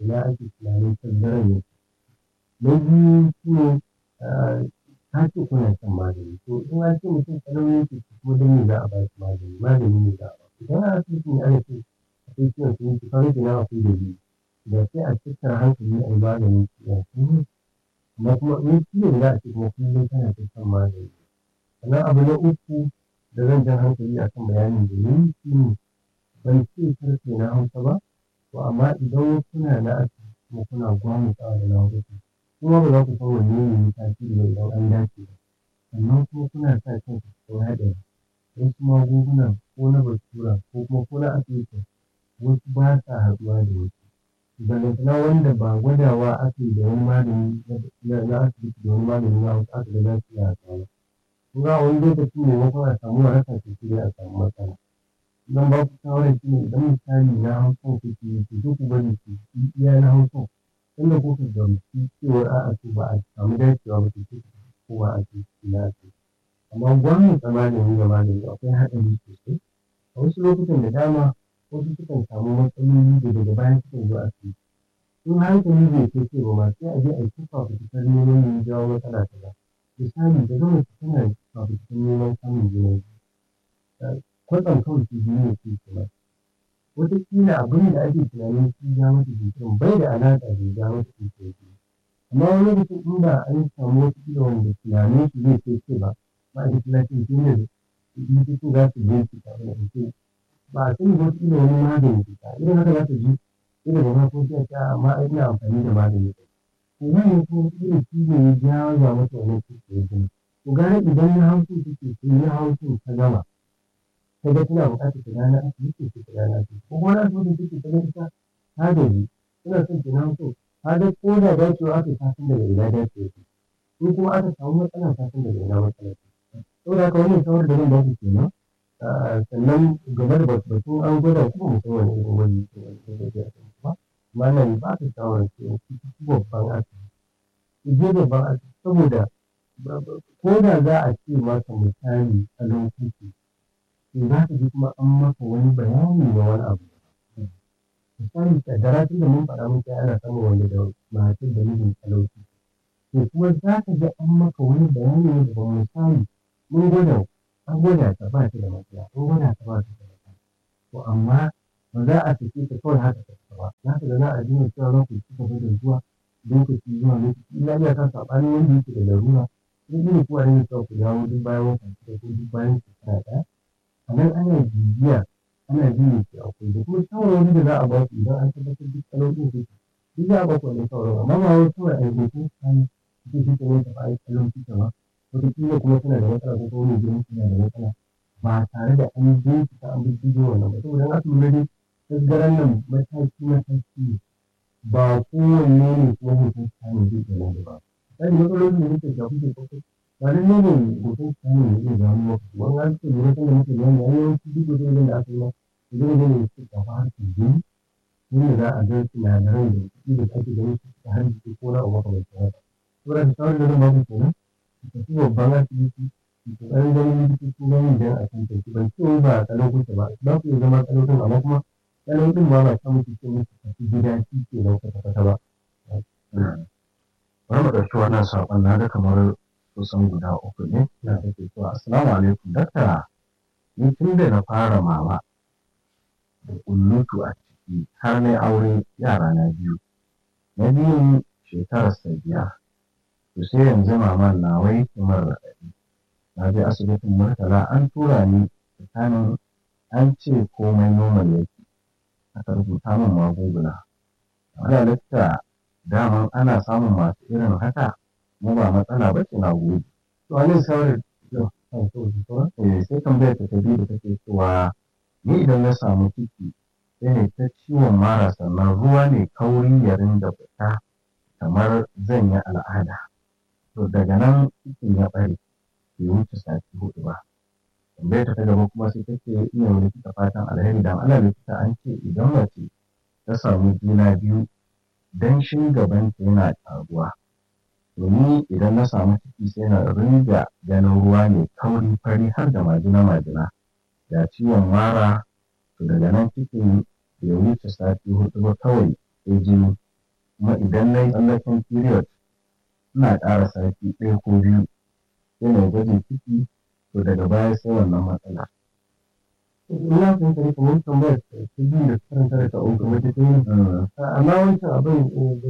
ina ake tunanin tazarar yake na biyu shi ne ka ce kuna shan magani to in an ce mutum kalau yake kuma don me za a ba shi magani magani ne za a ba shi idan a asibiti ne ana ce akwai ciwon sun ci kawai kenan akwai dalili da sai a tattara hankali a yi maganin ciwon sun amma kuma in ciwon za a ce kuma kullum kana ta shan magani sannan abu na uku da zan jan hankali a kan bayanin da ni shi ne ban ce karfe na hausa ba to amma idan kuna na asibiti kuma kuna gwamutsawa da na hausa kuma ba za ku san wanne ne ya tasiri ba idan an dace ba sannan kuma kuna sa kanku cikin haɗari wasu magunguna ko na basura ko kuma ko na asibiti wasu ba sa haɗuwa da wasu ballantana wanda ba gwadawa aka yi da wani magani na asibiti da wani magani na hausa aka ga za su iya haɗuwa ba kun ga wani lokaci maimakon a samu waraka to sai a samu matsala zan ba ku shawarar shi ne idan misali na hausa kuke yi to duk ku bari ku iya na hausa inda kuka gamsu cewar a'a to ba a samu dacewa ba to sai ko ba a ce na ce amma gwamnati magani da magani akwai haɗari sosai a wasu lokutan da dama wasu sukan samu matsaloli da daga baya sukan zo asibiti in hankali bai kai kai ba ma sai a je a yi ta fafutukar neman ya jawo matsala kaza misali da gama tana fafutukar neman samun juna biyu kwatsam kawai su biyu ne ke kuma wataƙila abin da ake tunanin shi ja mata jinkirin bai da alaƙa da ya ja mata jinkirin amma wani lokacin in ba an samu wasu kila wanda tunanin su zai kai ce ba ma'aikatan lafiyar duniya da likitocin za su je su tafi da mutum ba a sani wasu kila wani magani ke ta irin haka za ta ji irin da ma ko sai ta amma ina amfani da magani ko wannan ko irin shi ne ya jawo ya mata wannan cikin ya gina to gara idan na hausa take sai na hausa ta gama ta ga tana buƙatar ta gane asibiti ko ta gane asibiti ko wani asibiti take ta ga ita ta gaji tana son ta na hausa ta ga ko da dacewa aka ta san daga ina dacewa ce ko kuma aka samu matsala ta san daga ina matsala ce saboda haka wannan shawar da zan ba ku kenan sannan game da batun an gwada kuma mutum wani irin wani wani zai ba amma nan ba ka shawarar cewa ku ci babban asibiti ku je babban asibiti saboda ko da za a ce maka misali salon kuki to za ka ji kuma an maka wani bayani na wani abu misali kaddara tun da mun faɗa muku ana samun wanda da matar da mijin talauci to kuma za ka ji an maka wani bayani ne da misali mun gwada an gwada ta ba ta da matsala an gwada ta ba ta da matsala to amma ba za a sake ta kawai haka ta ba za ka ga za a dinga cewa za ku ci gaba da zuwa lokaci zuwa lokaci ina iya kan saɓanin wanda yake da larura in ina kuwa ne cewa ku dawo duk bayan wata shida ko duk bayan shekara ɗaya a nan ana bibiya ana jin me ke akwai da kuma shawarwari da za a ba ku idan an tabbatar duk kalolin su duk za a ba ku wannan shawarwari amma ba wai kawai a yi ko kane ita shi ta ne ta ba a yi kalon ta ba wataƙila kuma tana da matsala ko kuma mai gidan tana da matsala ba tare da an bincika an bincike wannan ba saboda in aka lura dai tasgaran nan mataki mataki ne ba kowanne ne kuma hoton sani zai ke nan ba misali matsalolin da muke shafi ke kwakwai ba lallai ne hoton sani ne zai gano maka wani an ce lura sanda muke bayani an yawanci duk hoton da aka yi ma zai ne ne su shafa harkar jini yadda za a ga sinadaran da kuɗi da ake ganin su ta har jiki ko na abu makamancin haka saboda da shawarar da zan ba ku kenan ku tafi babban asibiti ku ƙoƙarin ganin likitoci na yin dan a tantance ban ce wai ba kalau kuke ba za ku iya zama kalau din amma kuma kalau din ba ba ta muku ce muku tafi gida shi ke nan kwata-kwata ba. Bari mu ɗauki wannan saƙon na ga kamar kusan guda uku ne da take cewa assalamu alaikum dakta ni tun da na fara mama da kullutu a ciki har na aure yara na biyu na biyun shekarar sa biyar to sai yanzu maman na wai kamar raɗaɗi na je asibitin murtala an tura ni tsakanin an ce komai normal yake aka rubuta min magunguna wanda likita daman ana samun masu irin haka mu ba matsala ba ce na gode To a nan shawarar eh sai tambayar ta biyu da take cewa ni idan na samu ciki sai ne ta ciwon mara sannan ruwa ne kauri ya rinda fita kamar zan yi al'ada to daga nan cikin ya ɓare bai wuce sati hudu ba tambayar ta gaba kuma sai take iya wani likita fatan alheri dan ana likita an ce idan mace ta samu juna biyu danshin gabanta yana ƙaruwa to ni idan na samu ciki sai na ringa ganin ruwa mai kauri fari har da majina majina ga ciwon mara to daga nan cikin bai wuce sati hudu ba kawai sai jini kuma idan na yi tsallaken period ina ƙara sati ɗaya ko biyu sai na gwajin ciki to daga baya sai wannan matsala ina fahimta ne kamar tambayar ta biyu da karanta da ta uku wata ta yi amma wancan abin